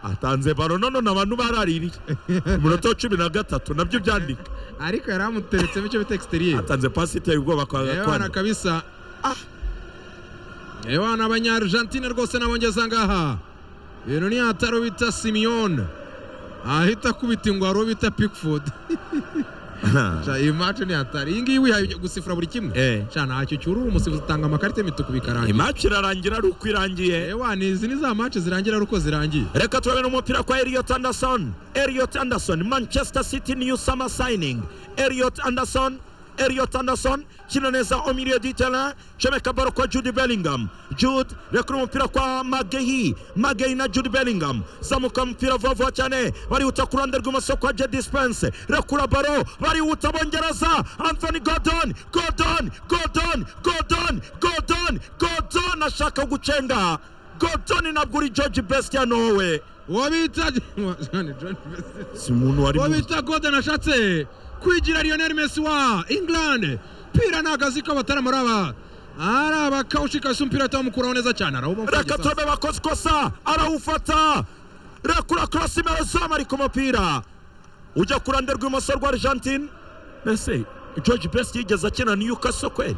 atanze baro none abantu baraririye umunota wa cumi na gatatu nabyo byandika ariko yari amuteretsemo icyo bita exterior atanze pasi iteye ubwoba kwa yewana gakwano kabisa yewana abanyargentine rwose nabongeza ngaha ibintu ni hataro bita simiyone ahita akubita ingwaro bita pickford Sha, iyi match ni hatari iyi ngiyi wihaye gusifura buri kimwe Eh. Sha, ntacyo cyurura umusifuzi utanga amakarita mituku bikarangira imaci irarangira ari uko irangiye yewana izi ni za match zirangira ari uko zirangiye reka turabona umupira kwa Elliot Anderson Elliot Anderson Manchester City new summer signing Elliot Anderson Elliot Anderson kina neza au milieu du terrain comeka baro kwa Jude Bellingham Jude rekura umupira kwa Magehi Magehi na Jude Bellingham zamuka umupira vuba vuba cyane barihuta ku ruhande rw'imoso kwa Jedi Spence rekura baro barihuta bongereza Anthony Gordon Gordon Gordon Gordon Gordon Gordon ashaka gucenga Gordon ntabwo uri George Best ya Norway uwo bita John- John Messi. si umuntu wari uwo mu- bita Gordon ashatse kwigira Lionel Messi wa England pira ni akazi k'abatarama aba ari abakawushika si umupira atamukuraho neza cyane arawubona reka tome bakoze ikosa arawufata rekura karasi merezamu ari ku mupira ujya ku ruhande rw'imoso rwa argentine mbese george best yigeze akina newcastle kweli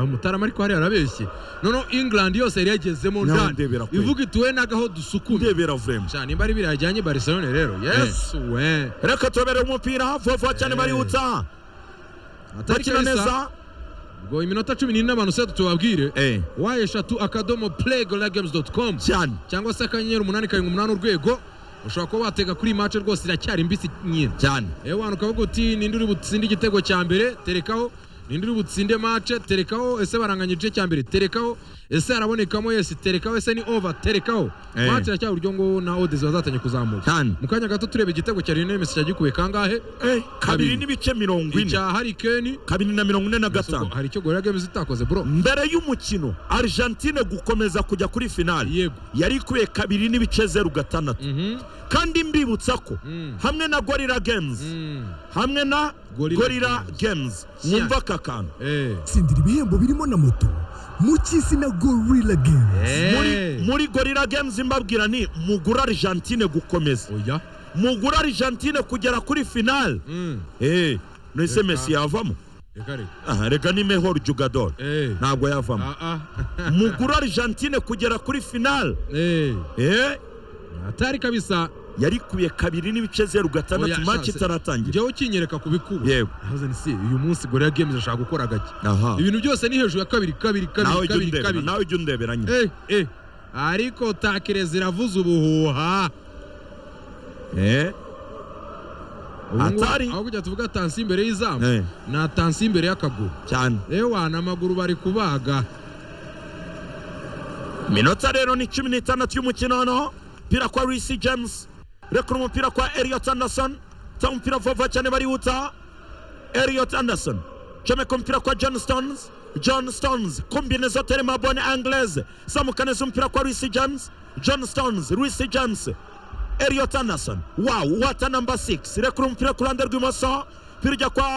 umutarama ariko hariya arabeshye noneho England yose yari yagezemo Nawe ndani ndebera kwe. ivuga ituwe n'agaho dusukume ndebera vurema cyane imba ari biriya ajyanye i Barcelona rero yes we reka tobere umupira vuba vuba cyane Eh. barihutsa atari bakina kabisa neza ngo iminota cumi n'ine abantu se tubabwire Eh. waye eshatu akadomo playgoragemes doti komu cyane cyangwa se akanyenyeri umunani karindwi umunani urwego ushobora kuba watega kuri iyi mace rwose iracyari mbisi nyine cyane yewe wanu ukavuga uti ninde uri butsinde igitego cya mbere terekaho ninde uri butsinde mace terekaho ese baranganya igice cya mbere terekaho ese harabonekamo yesi terekaho ese ni over terekaho Eh. mace iracyari uryo ngo na odezi bazatanya kuzamuka cyane mu kanya gato tureba igitego cya Lionel Messi cyagikuye kangahe Eh, kabiri Kabiri. n'ibice mirongo ine icya Harry Kane kabiri na mirongo ine na Ubwo gatanu hari icyo Gorilla Games itakoze bro mbere y'umukino argentine gukomeza kujya kuri finali yego yari ikuye kabiri n'ibice zeru gatandatu mhm kandi mbibutsa ko Mm. hamwe na gorira games Mm. hamwe na Gorilla gorira games mwumva aka kantu eh tsindira ibihembo birimo na moto mu cy'izina gorilla games Muri- eh muri gorira games mbabwira ni mugura argentine gukomeza oya mugura argentine kugera kuri finale mm nese mesi yavamo reka reka Aha, rega ni mehor jugador eh ntabwo yavamo Ah, ah. mugura argentine kugera kuri finale Eh, Eh, atari kabisa yarikuye kabiri n'ibice zeru gatandatu Oya, maci shanse. itaratangira njyewe ukinyereka ku bikuba Yego. Yahoze ni si uyu munsi gorilla games ashaka gukora gake aha ibintu byose ni hejuru ya kabiri kabiri nawe ujya kabiri kabiri undebera kabiri nawe ujya undebera nyine eh eh ariko takire ziravuze ubuhuha Eh, Ubu ngubu, Atari. aho kujya tuvuga tansi imbere y'izamu eh, ni atansi imbere y'akaguru cyane ewana amaguru bari kubaga minota rero ni cumi n'itandatu y'umukino noneho umupira kwa risi james rekura umupira kwa elliot anderson ta umupira vuba vuba cyane barihuta elliot anderson comeka umupira kwa john stones john stones kombinezo terema bone anglaise zamuka neza umupira kwa risi james john stones risi james elliot anderson wow wata namba 6 rekura umupira ku ruhande rw'imoso umupira ujya kwa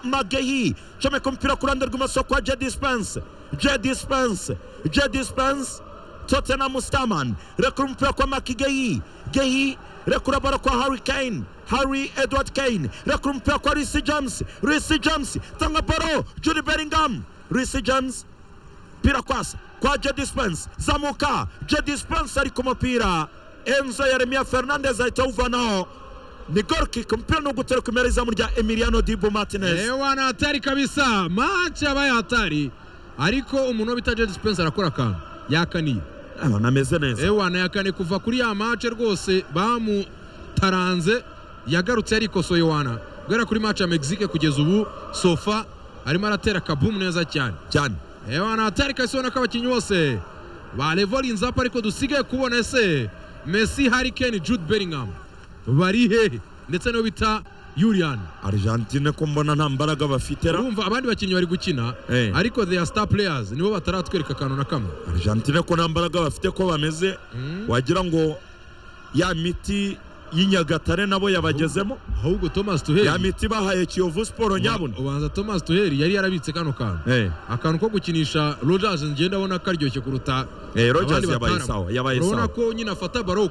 magehi comeka umupira ku ruhande rw'imoso kwa jedi spense jedi spense jedi spense tottenham staman rekura umupira kwa maki gehi gehi rekura baro kwa harry kane harry edward kane rekura umupira kwa risi james risi james tanga baro judy bellingham risi james mupira kwasa kwa Jedi Spence zamuka Jedi Spence ari ku mupira Enzo Yeremia Fernandez ahita awuvanaho ni goal kick umupira ni ugutera ku izamu rya Emiliano Dibu Martinez ewana atari kabisa match yabaye atari ariko umuntu bita Jedi Spencer arakora akantu yakaniye abana ameze neza ewana ya kane kuva kuri ya mace rwose bamutaranze yagarutse yarikosoye wana guhera kuri mace ya mexique kugeza ubu sofa arimo aratera kabumu neza cyane cyane ewana atari kahise ubona ko abakinnyi bose ba levolinze apu ariko dusigaye kubona ese messi harikeni jude bellingham bari hehe ndetse n'uwo bita yurian Argentine ko mbona nta mbaraga bafite ra urumva abandi bakinnyi bari gukina Eh. ariko they are star players nibo bataratwereka akantu na kamwe Argentine ko nta mbaraga bafite ko bameze wagira ngo ya miti y'inyagatare nabo yabagezemo ahubwo thomas ya tuheri miti bahaye Kiyovu Sport nyabuna ubanza thomas tuheri yari yarabitse kano kantu eh akantu ko gukinisha rogers ngenda abona karyoshye kuruta eh abandi Rogers bataramu. yabaye sawa yabaye urabona sawa ko nyine afata baro